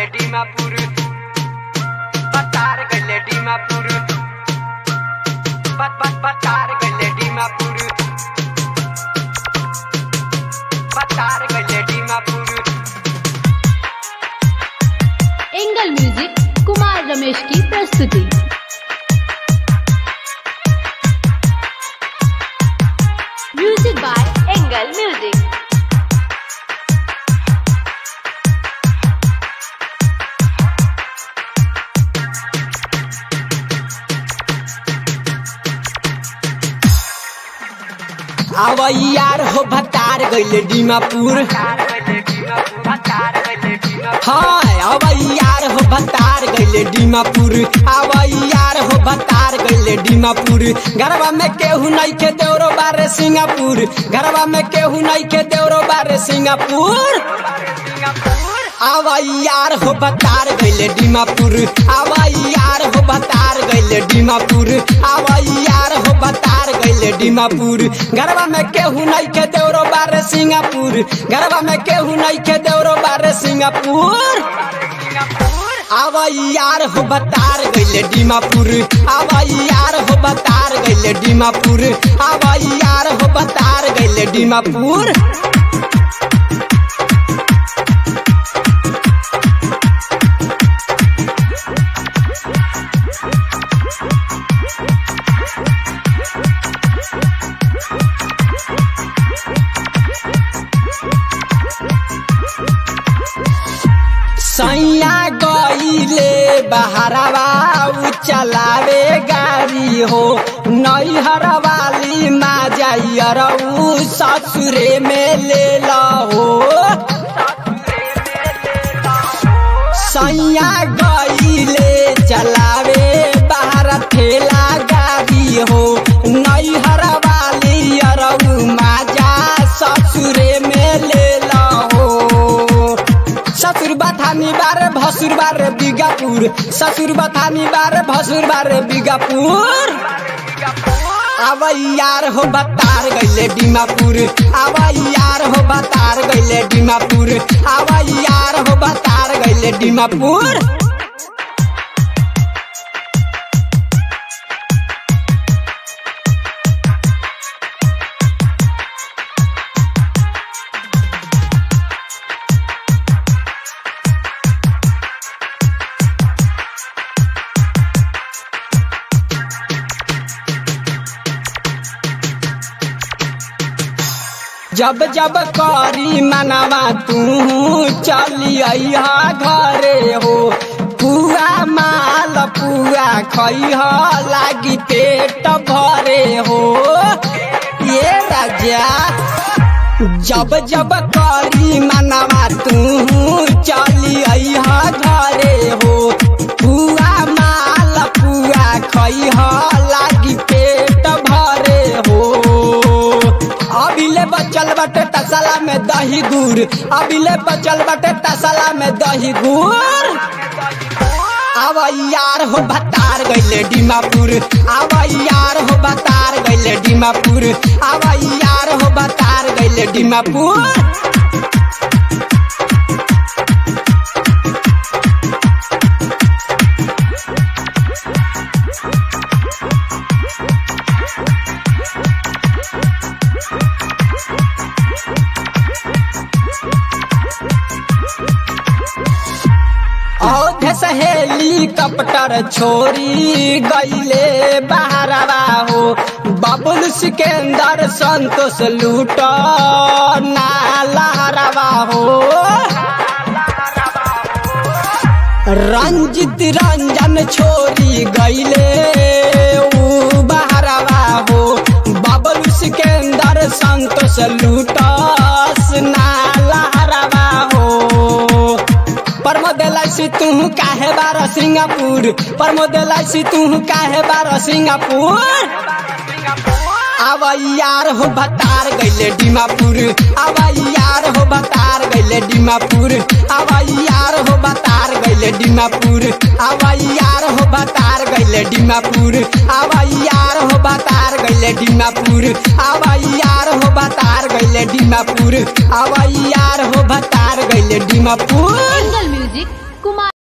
गइले डिमापुर पतार गइले डिमापुर पत पत पतार गइले डिमापुर पतार गइले डिमापुर एंगल म्यूजिक कुमार रमेश की प्रस्तुति म्यूजिक बाय एंगल म्यूजिक अब यार हो भतार गइले डिमापुर पतार गइले डिमापुर पतार गइले डिमापुर हाँ अब यार हो भतार गइले डिमापुर अब यार हो भतार गइले डिमापुर गरबा में केहू नहीं के देवरो बारे सिंगापुर गरबा में केहू नहीं के देवरो बारे सिंगापुर अब यार हो भतार गइले डिमापुर अब यार हो भतार गइले डिमापुर अब यार हो भतार गइले डिमापुर गरबा में केहू नहीं के देवरो बारे सिंगापुर गरबा में केहू नहीं के देवरो बारे सिंगापुर अब यार हो बतार गइले डिमापुर अब यार हो बतार गइले डिमापुर अब यार हो बतार गइले डिमापुर सैया गईले बहरवा उ चलावे गाड़ी हो नैहर वाली मा जाइयर उ ससुरे में ले हो सैया गईले चलावे बाहर ठेला गाड़ी हो नैहर वाली अरऊ माजा ससुरे में ले हो ससुर बथानी बारे भसुर बारे बिगापुर ससुर बथानी बारे भसुर बारे बिगापुर अब यार हो बतार गइले डिमापुर अब यार हो बतार गइले डिमापुर अब यार हो बतार गइले डिमापुर जब जब करी मनवा तू चली अइहा घरे हो पुआ माल पुआ खइह लागी पेट भरे हो ये राजा जब जब करी मनवा तू चली अइहा घरे हो पुआ माल पुआ खइह लागी पेट भरे हो अभिले बचल बटे तसला में दही गुड़ अभिले बचल बटे तसला में दही गुड़ अब यार हो भतार गइले डिमापुर अब यार हो भतार गइले डिमापुर अब यार हो भतार गइले डिमापुर औधे से हेलीकॉप्टर छोरी गईले बहरवा हो बबुल सिकंदर संतोष लूट नालहरवा हो रंजित रंजन छोरी गईले ऊ बहरवा हो बबुल सिकंदर संतोष लूटस नालहरवा हो प्रमोद एलआईसी तू काहे बार सिंगापुर प्रमोद एलआईसी तू काहे बार सिंगापुर अब यार हो भतार गइले डिमापुर अब यार हो भतार गइले डिमापुर अब यार हो भतार गइले डिमापुर अब यार हो भतार गइले डिमापुर अब यार हो भतार गइले डिमापुर अब यार हो भतार गइले डिमापुर अब यार हो भतार गइले डिमापुर एंगल म्यूजिक कुमार